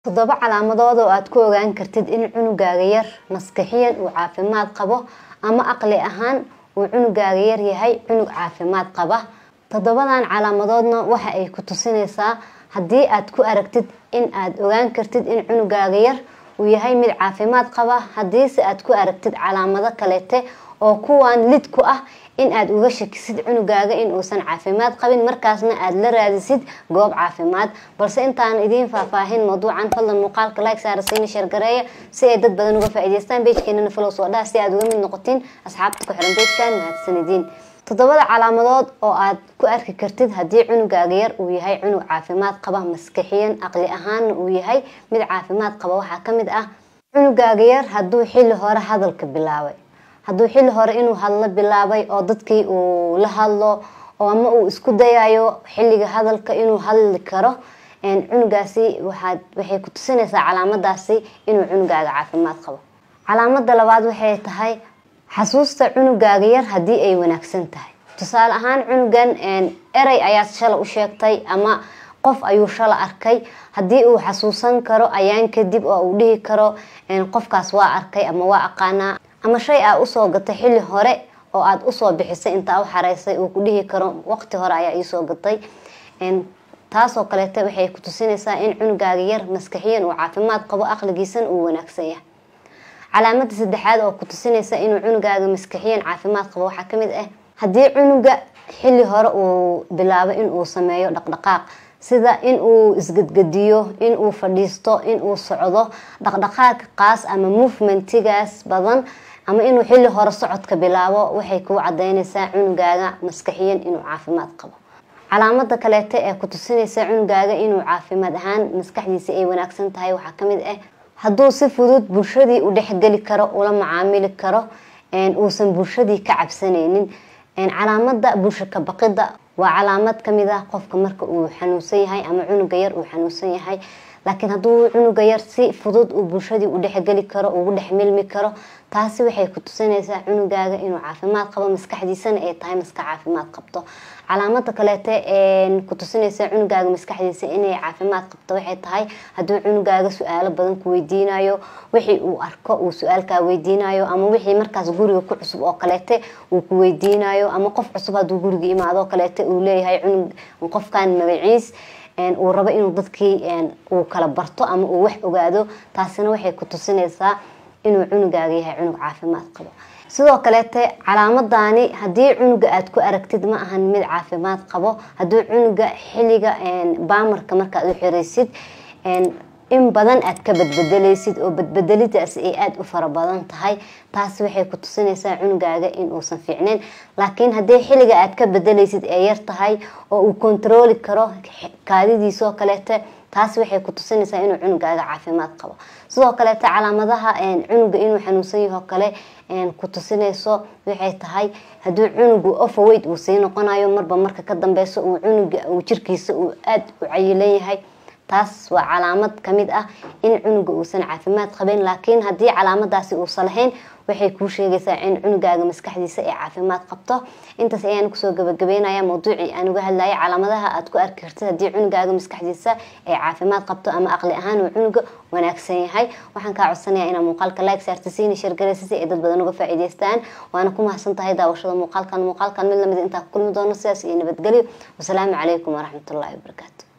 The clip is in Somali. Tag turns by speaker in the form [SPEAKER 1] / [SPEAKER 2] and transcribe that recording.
[SPEAKER 1] toddoba calaamadood oo aad ku ogaan kartid in cunugaaga yar maskaxiyan uu caafimaad qabo ama aqli ahaan uu cunugaaga yar yahay cunug caafimaad qaba toddobadan calaamadoodna waxa ay ku tusinaysaa haddii aad ku aragtid in aad ogaan kartid in cunugaaga yar uu yahay mid caafimaad qaba haddiise aad ku aragtid calaamado kaleete oo kuwan lid ku ah in aad uga shakisid cunugaaga in uusan caafimaad qabin markaasna aad la raadisid goob caafimaad balse intaan idiin faahfaahin mawduucan fadlan muuqaalka like saara siina sheergareeya si ay dad badan uga faa'iidaystaan beejkeenana follow soo dhaha si aad uga mid noqotiin asxaabta ku xiran beejkan mahadsanidin toddobada calaamadood oo aad ku arki kartid haddii cunugaaga yar uu yahay cunug caafimaad qaba maskaxiyan aqli ahaanna uu yahay mid caafimaad qaba waxaa ka mid ah cunugaaga yar hadduu xilli hore hadalka bilaabay hadduu xilli hore inuu hadlo bilaabay oo dadkii uu la hadlo oo ama uu isku dayayo xilliga hadalka inuu hadli karo cunugaasi waxay ku tusinaysaa calaamadaasi inuu cunugaaga caafimaad qabo calaamada labaad waxay tahay xasuusta cunugaaga yar haddii ay wanaagsan tahay tusaale ahaan cunugan erey ayaad shala u sheegtay ama qof ayuu shala arkay haddii uu xasuusan karo ayaan kadib oo uu dhihi karo qofkaas waa arkay ama waa aqaanaa ama shay aa usoo gatay xilli hore oo aad usoo bixisay intaa u xareysay uu ku dhihi karo waqti hore ayaa iisoo gatay taasoo kaleete waxay ku tusinaysaa in cunugaaga yar maskaxiyan uu caafimaad qabo aqligiisan uu wanaagsan yahay calaamada saddexaad oo ku tusinaysa inuu cunugaaga maskaxiyan caafimaad qabo waxaa kamid ah haddii cunuga xilli hore uu bilaabo inuu sameeyo dhaqdhaqaaq sida in uu isgadgadiyo in uu fadhiisto in uu socdo dhaqdhaqaaqa qaas ama movementigaas badan ama inuu xilli hore socodka bilaabo waxay kuu cadeynaysaa cunugaaga maskaxiyan inuu caafimaad qabo calaamada kaleete ee ku tusinaysa cunugaaga inuu caafimaad ahaan maskaxdiisa ay wanaagsan tahay waxaa kamid ah hadduu si fudud bulshadii u dhexgeli karo ula macaamili karo uusan bulshadii ka cabsanaynin calaamada bulsho ka baqida waa calaamad kamid ah qofka marka uu xanuunsan yahay ama cunuga yar uu xanuunsan yahay laakiin hadduu cunuga yar si fudud uu bulshadii u dhexgeli karo ugu dhex milmi karo taasi waxay ku tusinaysaa cunugaaga inuu caafimaad qabo maskaxdiisana ay tahay maskax caafimaad qabto calaamada kaleete ku tusinaysa cunugaaga maskaxdiisa inay caafimaad qabto waxay tahay hadduu cunugaaga su-aalo badan ku weydiinayo wixii uu arko uu su-aalkaa weydiinayo ama wixii markaas guriga ku cusub oo kaleete uu ku weydiinayo ama qof cusub hadduu guriga imaado kaleete uu leeyahay cunug qofkan magaciis uu rabo inuu dadkii uu kala barto ama uu wax ogaado taasina waxay ku tusinaysaa inuu cunugaaga yahay cunug caafimaad qabo sidoo kaleete calaamadani haddii cunuga aad ku aragtid ma ahan mid caafimaad qabo haddii cunuga xilliga baamarka markaad u xiraysid in badan aad ka badbedelaysid oo badbedelidaas ay aada u fara badan tahay taasi waxay ku tusinaysaa cunugaaga in uusan fiicnayn laakiin haddii xilliga aad ka bedelaysid ee yar tahay oo uu kontarooli karo kaadidiisoo kaleete taasi waxay ku tusinaysaa inuu cunugaaga caafimaad qabo sidoo kaleete calaamadaha cunuga inuu xanuunsan yaho kale ku tusinayso waxay tahay haddii cunugu overweight uu sii noqonayo marba marka ka dambeyso uu cunuga uu jirkiisa uu aada u cayilan yahay taas waa calaamad kamid ah in cunuga uusan caafimaad qabin laakiin haddii calaamadaasi uusan lahayn waxay kuu sheegaysaa in cunugaaga maskaxdiisa ay caafimaad qabto intaas ayaan kusoo gabagabeynaya mawduucii aan uga hadlaya calaamadaha aad ku arki kartid haddii cunugaaga maskaxdiisa ay caafimaad qabto ama aqli ahaan uu cunuga wanaagsan yahay waxaan kaa codsanaya inaa muuqaalka like saarta siina sheergaraysa si ay dad badan uga faa'iidaystaan waana ku mahadsan tahay daawashada muuqaalkan muuqaalkan mid lamid intaa ku kulmi doono sidaas iyo nabadgelyo wasalaamu calaykum waraxmatullaahi wabarakaatu